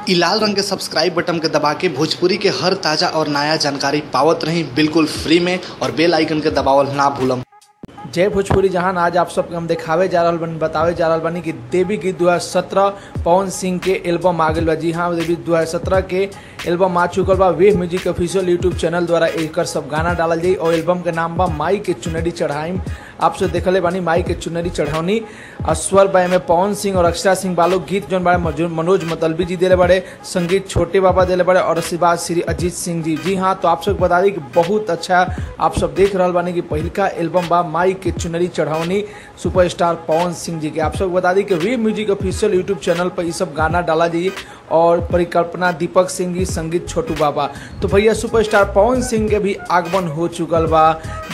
इ लाल रंग के सब्सक्राइब बटन के दबा के भोजपुरी के हर ताजा और नया जानकारी पावत रही बिल्कुल फ्री में और बेल आइकन के दबावल ना भूलम जय भोजपुरी जहान आज आप सबके हम दिखावे जा रहल बानी बतावे जा रहल बानी कि देवी गीत 2017 पवन सिंह के एल्बम आ गइल बा जी हाँ देवी 2017 के एल्बम आ चुकल बा wave music official YouTube channel द्वारा एकर सब गाना डालल जाई और एल्बम के नाम बा माई के चुनरी चढ़ाइम आप सब देखले बानी माई के चुनरी चढ़ौनी और स्वर बाय में पवन सिंह और अक्षरा सिंह बालो गीत जौन बारे मजू- मनोज मतलबी जी देले बड़े संगीत छोटे बाबा देले बड़े और आशीर्वाद श्री अजीत सिंह जी जी हाँ तो आप सबके बता दी कि बहुत अच्छा आप सब देख रहल बानी कि पहिलका एल्बम बा माई के चुनरी चढ़ौनी सुपरस्टार पवन सिंह जी के आप सबको बता दी कि वी म्यूजिक ऑफिशियल यूट्यूब चैनल पर ये सब गाना डाला जाइए और परिकल्पना दीपक सिंह जी संगीत छोटू बाबा तो भैया सुपरस्टार पवन सिंह के भी आगमन हो चुकल बा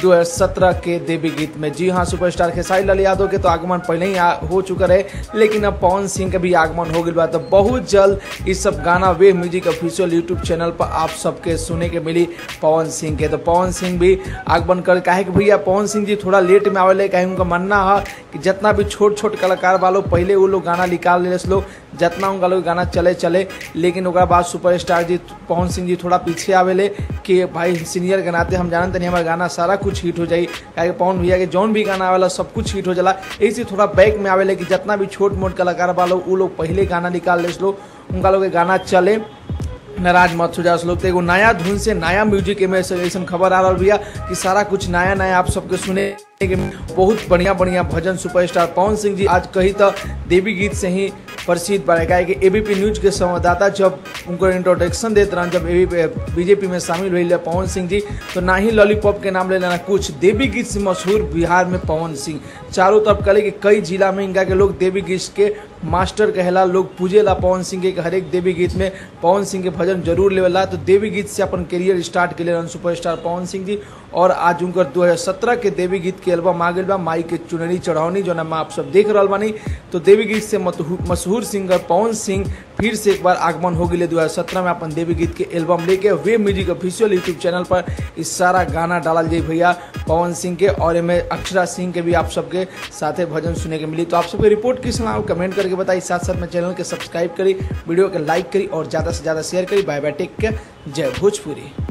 2017 के देवी गीत में जी हाँ सुपरस्टार खेसारी लाल यादव के तो आगमन पहले ही आ- हो चुका है लेकिन अब पवन सिंह के भी आगमन हो गई बा तो बहुत जल्द इस सब गाना वे म्यूजिक ऑफिशियल यूट्यूब चैनल पर आप सबके सुने के मिली पवन सिंह के तो पवन सिंह भी आगमन कर काहे कि भैया पवन सिंह जी थोड़ा लेट में आवेले काहे उनका मानना है कि जितना भी छोट छोट कलाकार वालों पहले वो लोग गाना निकाल ले लोग जितना उनका लोग गाना चले चले लेकिन ओकरा बाद सुपरस्टार जी पवन सिंह जी थोड़ा पीछे आवेले कि भाई सीनियर के नाते हम जानते नहीं हमारा गाना सारा कुछ हिट हो जाई काहे कि पवन भैया के जौन भी गाना आवेला सब कुछ हिट हो जाला ऐसे थोड़ा बैक में आवेले कि जितना भी छोट मोट कलाकार वालों वो लोग पहले गाना निकाल ले लोग उनका लोग के गाना चले नाराज मत हो जाओ लोग तो एगो नया धुन से नया म्यूजिक में से ऐसा खबर आ रहा भैया कि सारा कुछ नया नया आप सबके सुने के बहुत बढ़िया बढ़िया भजन सुपरस्टार पवन सिंह जी आज कही तो देवी गीत से ही प्रसिद्ध बने काहे कि एबीपी न्यूज के संवाददाता जब उनको इंट्रोडक्शन देते रहन जब बीजेपी में शामिल हुई पवन सिंह जी तो ना ही लॉलीपॉप के नाम ले लेना कुछ देवी गीत से मशहूर बिहार में पवन सिंह चारों तरफ कले कि कई जिला में इनका के लोग देवी गीत के मास्टर कहला लोग पूजेला पवन सिंह के हरेक देवी गीत में पवन सिंह के भजन जरूर लेवला तो देवी गीत से अपन करियर स्टार्ट के लिए सुपरस्टार पवन सिंह जी और आज उनकर 2017 के देवी गीत के एल्बम आ गइल बा माई के चुनरी चढ़ौनी जो नाम आप सब देख रहल बानी तो देवी गीत से मतहु- मशहूर सिंगर पवन सिंह फिर से एक बार आगमन हो गए 2017 में अपन देवी गीत के एल्बम लेके वे म्यूजिक ऑफिशियल यूट्यूब चैनल पर इस सारा गाना डालल जाई भैया पवन सिंह के और एमे अक्षरा सिंह के भी आप सबके साथे भजन सुने के मिली तो आप सबके रिपोर्ट की सुनाओ कमेंट करके बताई साथ साथ में चैनल के सब्सक्राइब करी वीडियो के लाइक करी और ज़्यादा से ज़्यादा शेयर करी बाय बाय टेक केयर जय भोजपुरी